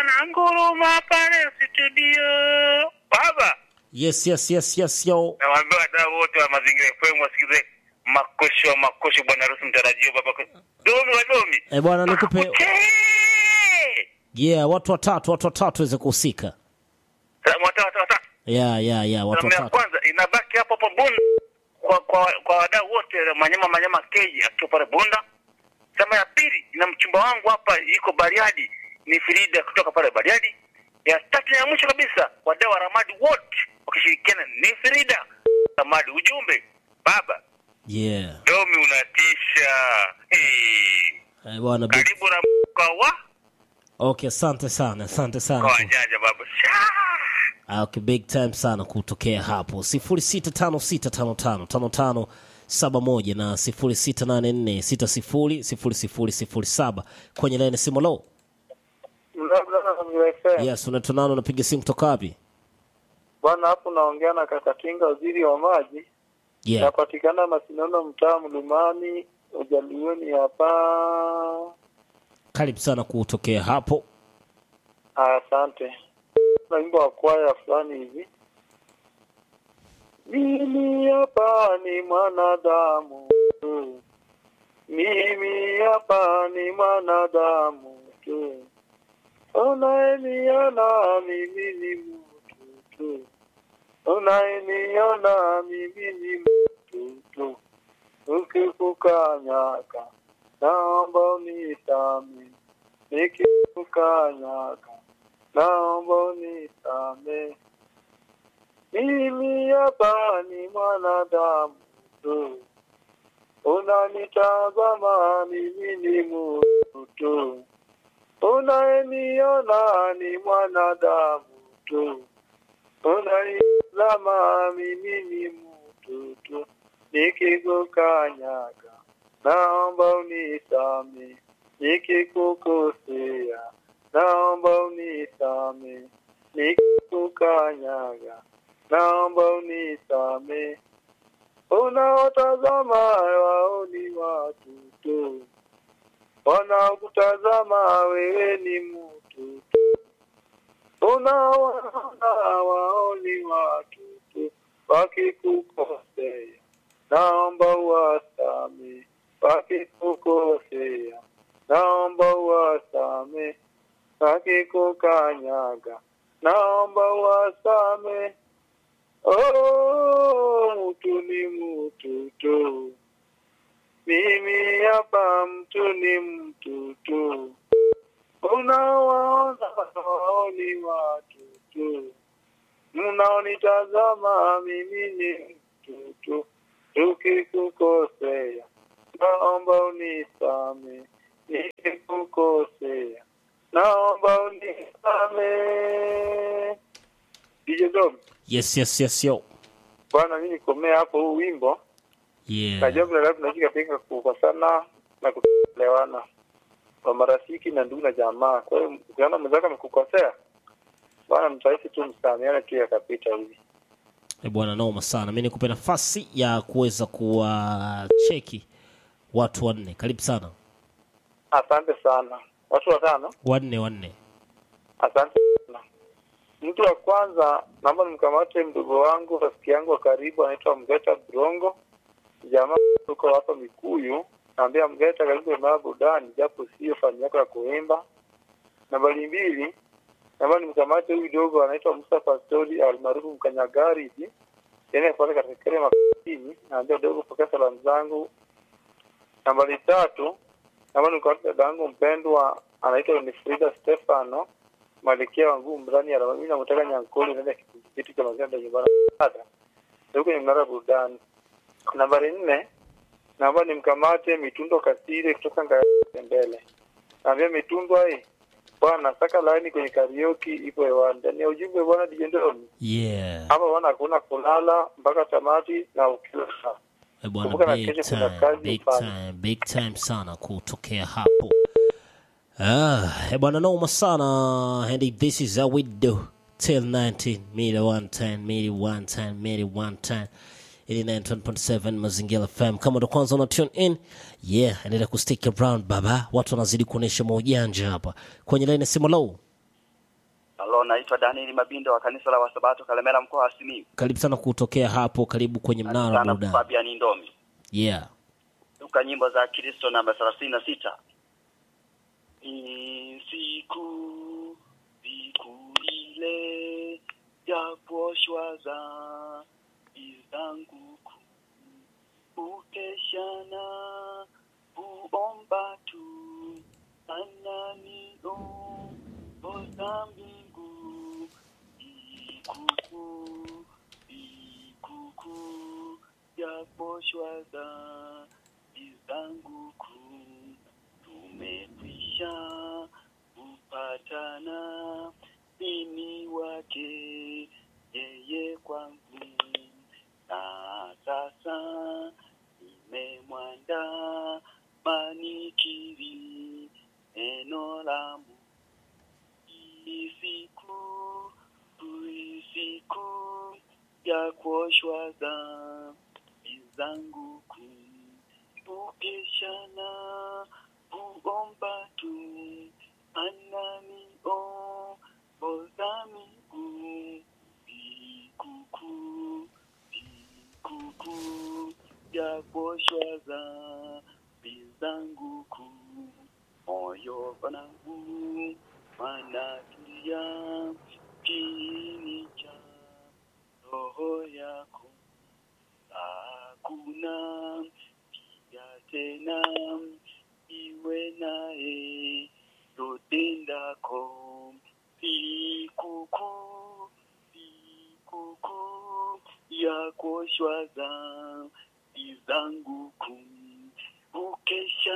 wananguruma pale studio. Baba, Yes, yes, yes, yes, yo. nawaambia wadau wote wa mazingira FM wasikize makosho wa makosho, bwana harusi mtarajio, baba domi wa domi. Eh, bwana nikupe Makute! yeah, watu watatu, watu watatu waweze kuhusika. Salamu wata wata wata. Yeah, yeah, yeah, watu Salamu ya watatu. kwanza inabaki hapo hapo Bunda kwa kwa, kwa wadau wote Manyama Manyama Keji akiwa pale Bunda. Salamu ya pili ina mchumba wangu hapa yuko Bariadi ni Frida kutoka pale Bariadi. Ya tatu na ya mwisho kabisa wadau wa Ramadi wote wakishirikiana ni Frida Ramadi. Ujumbe baba Yeah. Domi unatisha. Hey. Eh, bwana big... Karibu na kwa wa Okay, asante sana, asante kwa sana. wajanja baba. Shaa! Ah, Okay, big time sana kutokea hapo 0656555571 na 0684600007 kwenye laini simu low. Yes, unaitwa nani? Unapiga simu kutoka wapi? Bwana, hapo naongea na Kakatinga, waziri wa maji. Yeah. Napatikana Masinono, mtaa Mlimani, Ujalioni hapa. Karibu sana kutokea hapo. Ah, Asante. Na wimbo wa kwaya fulani hivi, mimi hapa ni mwanadamu tu, mimi hapa ni mwanadamu tu, unayeniona mimi ni mtu tu, unayeniona mimi ni mtu tu, ukikukanyaga naomba unisamehe, nikikukanyaga naomba unisamehe. Mimi hapa ni mwanadamu tu, unanitazama mimi ni mtu tu, unayeniona ni mwanadamu tu, unanitazama mimi ni mtu tu, nikikukanyaga naomba unisamehe, nikikukosea naomba unisame, nikikukanyaga, naomba unisame. Unaotazama wao ni watu tu, wanaokutazama wewe ni mtu tu, unaowaona wao ni watu tu, wakikukosea naomba uwasame, wakikukosea naomba uwasame akikukanyaga naomba wasame. Oh, mtu ni mtu tu, mimi hapa mtu ni mtu tu, unawaona wao ni watu tu, mnaonitazama mimi ni mtu tu, tukikukosea naomba unisame, nikikukosea naomba unisame. DJ Dom, Yes, yes, yes, yo. bwana, mimi nikomea hapo huu wimbo. Yeah. Najua kuna labda tunashika pinga kukosana na kuelewana kwa marafiki na ndugu na jamaa. Kwa hiyo ukiona mwenzako amekukosea, bwana, mtaishi tu msameane tu, yakapita hivi. Eh, bwana noma sana. Mimi nikupe nafasi ya kuweza kuwacheki watu wanne. Karibu sana. Asante sana. Watu watano, Wanne wanne. asante sana. Mtu wa kwanza naomba nimkamate mdogo wangu, rafiki yangu wa karibu, anaitwa Mgeta Brongo, jamaa tuko hapa Mikuyu. Naambia Mgeta, karibu Emaya Burudani, japo sio fani yako ya kuimba. Nambari mbili, naomba nimkamate huyu dogo anaitwa Musa Pastori almaarufu Mkanyagari hivi, yani pale katika kile makini. Naambia dogo, pokea salamu zangu. Nambari tatu, naomba nimkamate dada yangu mpendwa anaitwa Winifrida Stefano Malikia wa nguvu mrani ya Rama. Mimi namtaka Nyankoli ndani ya kitu cha mazenda nyumbani dada. Ndio kwenye mnara burudani. Nambari nne, naomba nimkamate Mitundo Kasire kutoka Ngayembele. Naambia Mitundo hii bwana, saka laini kwenye karaoke ipo hewani. Ndani ya ujumbe bwana DJ Ndoni. Yeah. Hapa bwana hakuna kulala mpaka tamati na ukila saa. Eh, bwana Kumbuka na big kesho kuna time, kazi big ufanye. time, big time sana kutokea hapo. Ah, eh, bwana noma sana. And this is how we do. Till 19 mili 110 mili 110 mili 110 89.7 Mazingira FM. Kama ndo kwanza una tune in, yeah, endelea kustick around baba. Watu wanazidi kuonesha maujanja hapa kwenye line simu low. Studio, naitwa Daniel Mabindo wa kanisa la Wasabato Kalemera, mkoa wa Simiyu. Karibu sana kutokea hapo, karibu kwenye mnara wa Sana burudani. Fabian Ndomi, Yeah. duka nyimbo za Kristo namba thelathini na sita. Ni siku siku ile ya kuoshwa dhambi zangu kuu, ukeshana kuomba tu ananio oza mbingu ikukuu ikukuu ya kuoshwa dhambi zangu kuu tumekwisha kupatana mimi wake yeye kwangu na sasa nimemwanda manikiri neno la Mungu isiku isiku ya kuoshwa dhambi zangu kuu ukishana kuomba tu anani o oza miguu sikukuu sikukuu ya kuoshwa dhambi zangu kuu moyo wangu wanatulia kiini cha roho yako hakuna pia tena iwe naye totendako sikukuu sikukuu ya kuoshwa dhambi